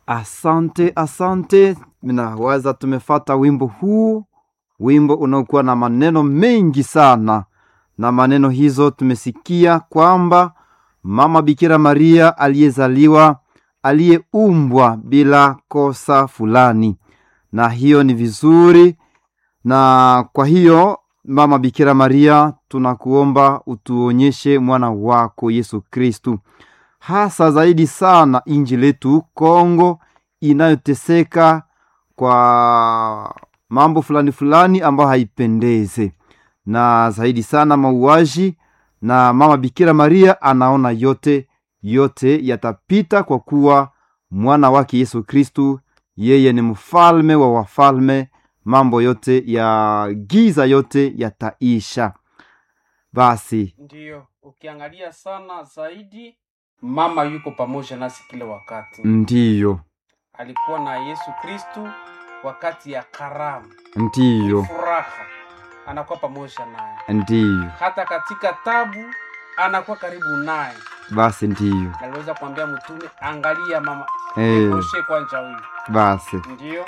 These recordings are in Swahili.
Asante, asante. Minawaza tumefata wimbo huu, wimbo unaokuwa na maneno mengi sana, na maneno hizo tumesikia kwamba mama Bikira Maria aliyezaliwa, aliyeumbwa bila kosa fulani, na hiyo ni vizuri. Na kwa hiyo mama Bikira Maria, tunakuomba utuonyeshe mwana wako Yesu Kristu hasa zaidi sana inji letu Kongo inayoteseka kwa mambo fulani fulani ambayo haipendeze, na zaidi sana mauaji. Na mama Bikira Maria anaona yote yote yatapita, kwa kuwa mwana wake Yesu Kristu yeye ni mfalme wa wafalme. Mambo yote ya giza yote yataisha. Basi Ndiyo, ukiangalia sana zaidi, mama yuko pamoja nasi kila wakati. ndiyo, Alikuwa na Yesu Kristu wakati ya karamu, ndiyo, furaha, anakuwa pamoja naye. ndiyo, Hata katika tabu anakuwa karibu naye. basi ndiyo, Naliweza kuambia mtume, angalia mama eh, oshe kwanja huyu. basi Ndiyo,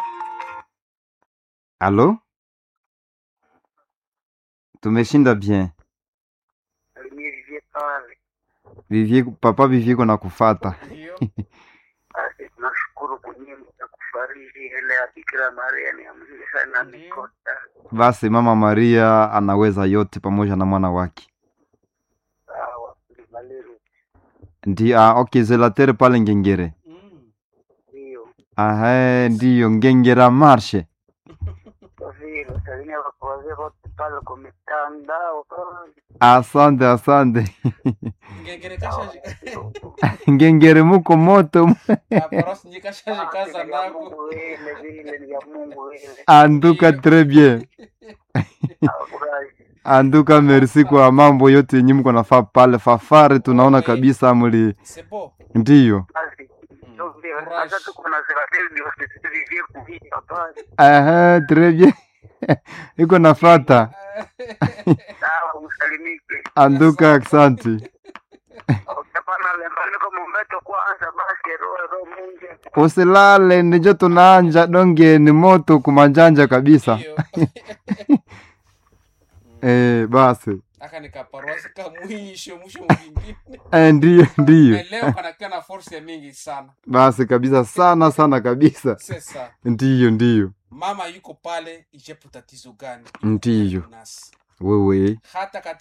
alo, tumeshinda bien. Alivye pale Vivie, papa Vivie na kufata ndiyo, basi, tunashukuru kunyinyi na kufariji ile ya Bikira Maria ni ya mzuri sana Ndiyo. mikota. basi, mama Maria anaweza yote pamoja na mwana wake. Sawa, Maliru Ndi ah, okay, zelatere pale Ngengere. mm. ndio Ahe, ndiyo Ngengera marshe. kwa vile salimia wako wazee wote pale kwa mitandao Asante, asante. ngengere kashaji Ngengere muko moto aparasi nje kashaji kaza ya nako Mungu vile vile ni ya Mungu vile anduka très bien. afurahi Anduka merci kwa mambo yote yenye mko nafaa pale fafare, tunaona Okay. kabisa muli sebo ndiyo. basi ndio vile sasa tuko na serikali ndio sisi kuhita pale Ahe, très bien. Iko nafata sawa usalimike anduka, asante. ukapana lembani kama mbeto kwanza basi roho roho mungu Usilale ndijo tunaanja donge ni moto kumanjanja kabisa. Ndiyo. Eh, basi aka nikaparosi ka mwisho mwisho mwingine eh, ndiyo ndiyo, Na leo kanakuwa na force mingi sana basi kabisa, sana sana kabisa, sasa ndiyo ndiyo, mama yuko pale ijepo tatizo gani Ndiyo. Iko nasi wewe hata